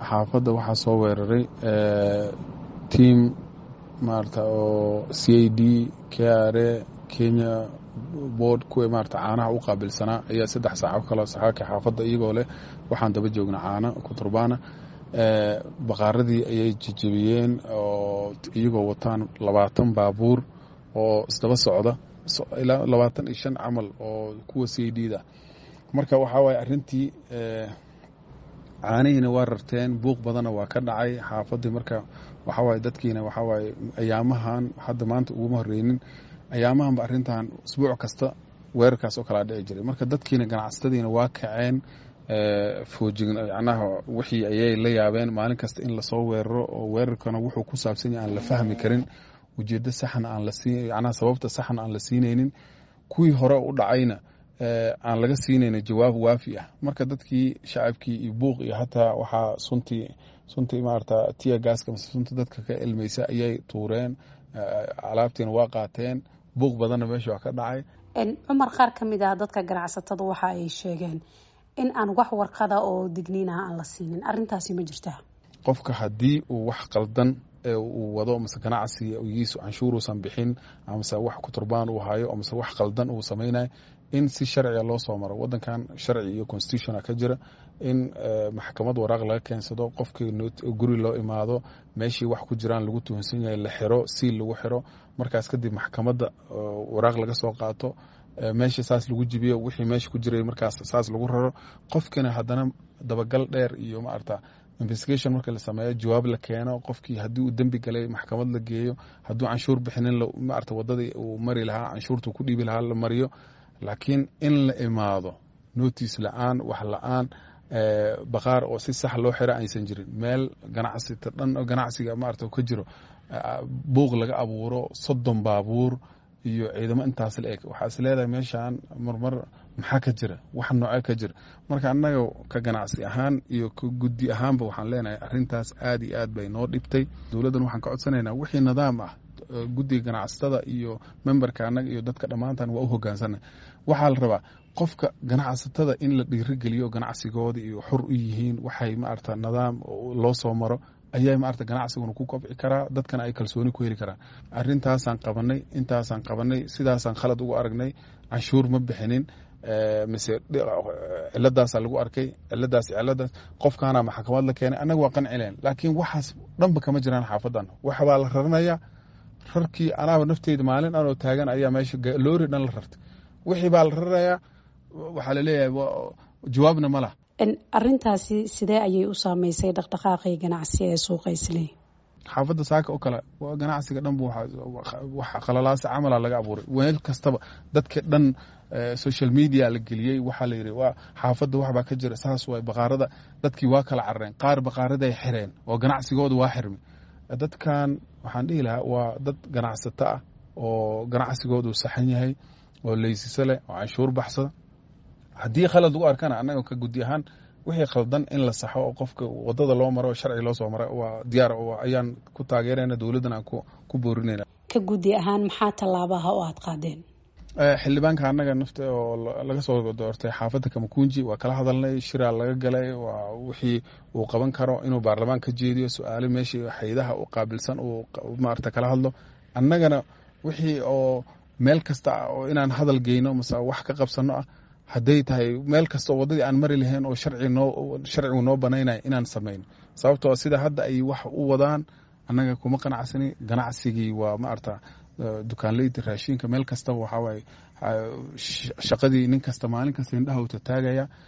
xaafadda waxaa soo weeraray tiam maarata oo c a d k r a kenya board kuwa maarata caanaha u qaabilsanaa ayaa saddex saaco kale saxaaka xaafadda iyagoo leh waxaan daba joogna caana kuturbaana baqaaradii ayay jejebiyeen oo iyagoo wataan labaatan baabuur oo isdaba socda ilaa labaatan iyo shan camal oo kuwa c a d da marka waxaa waaye arrintii caanihiina waa rarteen buuq badanna waa ka dhacay xaafadii marka waxawaaye dadkiina waxawaaye ayaamahan hadda maanta uguma horeynin ayaamahanba arrintan usbuuc kasta weerarkaas oo kalaa dhici jiray marka dadkiina ganacsatadiina waa kaceen foojign macnaha wixii ayay la yaabeen maalin kasta in lasoo weeraro oo weerarkana wuxuu ku saabsan yahay aan la fahmi karin ujeeddo saxna aan la siin macnaha sababta saxna aan la siinaynin kuwii hore u dhacayna aan laga siinayna jawaab waafi ah marka dadkii shacabkii iyo buuq iyo hataa waxaa suntii suntii maarata tiya gaaska mase sunta dadka ka ilmaysa ayay tuureen alaabtiina waa qaateen buuq badanna meesha waa ka dhacay cumar qaar ka mid ah dadka ganacsatada waxa ay sheegeen in aan wax warqada oo digniinaha aan la siinin arintaasi ma jirtaa qofka haddii uu wax qaldan uu wado mase ganacsigiisu canshuuruusan bixin amase wax kuturbaan uu hayo amase wax qaldan uu samaynayo in si sharciga loo soo maro wadankan sharci iyo constitutiona ka jira in maxkamad waraaq laga keensado qofkii guri loo imaado meeshii wax ku jiraan lagu tuhunsan yahay la xiro siil lagu xiro markaas kadib maxkamadda waraaq laga soo qaato meesha saas lagu jibiyo wixii meesha ku jiray markaas saas lagu raro qofkina haddana dabagal dheer iyo maarata investigation marka la sameeyo jawaab la keeno qofkii haddii uu dembi galay maxkamad la geeyo hadduu canshuur bixinin maarata wadadii uu mari lahaa canshuurtuu ku dhiibi lahaa la mariyo laakiin in la imaado notice la-aan wax la-aan baqaar oo si sax loo xira aysan jirin meel ganacsita dhan ganacsiga maarata ka jiro buuq laga abuuro soddon baabuur iyo ciidamo intaas la eg waxaa is leedahay meeshaan marmar maxaa ka jira wax noocee ka jira marka annaga ka ganacsi ahaan iyo ka guddi ahaanba waxaan leenahay arrintaas aad iyo aad bay noo dhibtay dowladdan waxaan ka codsanaynaa wixii nidaam ah guddiga ganacsatada iyo memberka annaga iyo dadka dhammaantan waa u hogaansanay waxaa la rabaa qofka ganacsatada in la dhiirigeliyo ganacsigooda iyo xor u yihiin waxay maarata nidaam loo soo maro ayaa maarata ganacsiguna ku kobci karaa dadkana ay kalsooni ku heli karaan arrintaasaan qabanay intaasaan qabanay sidaasaan khalad ugu aragnay canshuur ma bixinin mise ciladaasaa lagu arkay ciladaas ciladaas qofkaana maxkamad la keenay annaga waa qancileen laakiin waxaas dhanba kama jiraan xaafadan waxbaa la raranaya rarkii anaaba nafteyda maalin anoo taagan ayaa meesha loori dhan la rartay wixii baa la rarayaa waxaa laleeyahay jawaabna ma lah arintaasi sidee ayay u saameysay dhaqdhaqaaqii ganacsi ee suuqa isley xaafadda saaka oo kale ganacsiga dhanba wax khalalaasa camala laga abuuray weel kastaba dadka dhan social media la geliyey waxaa la yidhi waa xaafadda waxbaa ka jira saas waay baqaarada dadkii waa kala carareen qaar baqaaraday xireen oo ganacsigooda waa xirmay dadkan waxaan dhihi lahaa waa dad ganacsato ah oo ganacsigoodu saxan yahay oo leysise leh oo canshuur baxsada haddii khalad lagu arkana annaga ka guddi ahaan wixii khaldan in la saxo oo qofka wadada loo maro sharci loo soo mara waa diyaar ayaan ku taageerayna dowladdan aan ku boorinayna ka guddi ahaan maxaa tallaabaha oo aad qaadeen xildhibaanka annaga nafta oo laga soo doortay xaafadda kamakunji waa kala hadalnay shiraa laga galay waa wixii uu qaban karo inuu baarlamaan ka jeediyo su-aalo meeshii haydaha u qaabilsan uu maarata kala hadlo annagana wixii oo meel kasta oo inaan hadal geyno mase wax ka qabsano ah hadday tahay meel kastao waddadii aan mari lahayn oo sharcigu noo banaynaya inaan samayno sababtoo sida hadda ay wax u wadaan annaga kuma qanacsani ganacsigii waa maarata dukaanleyda raashinka meel kastaba waxawaaye shaqadii nin kasta maalin kasta indhaha u tataagaya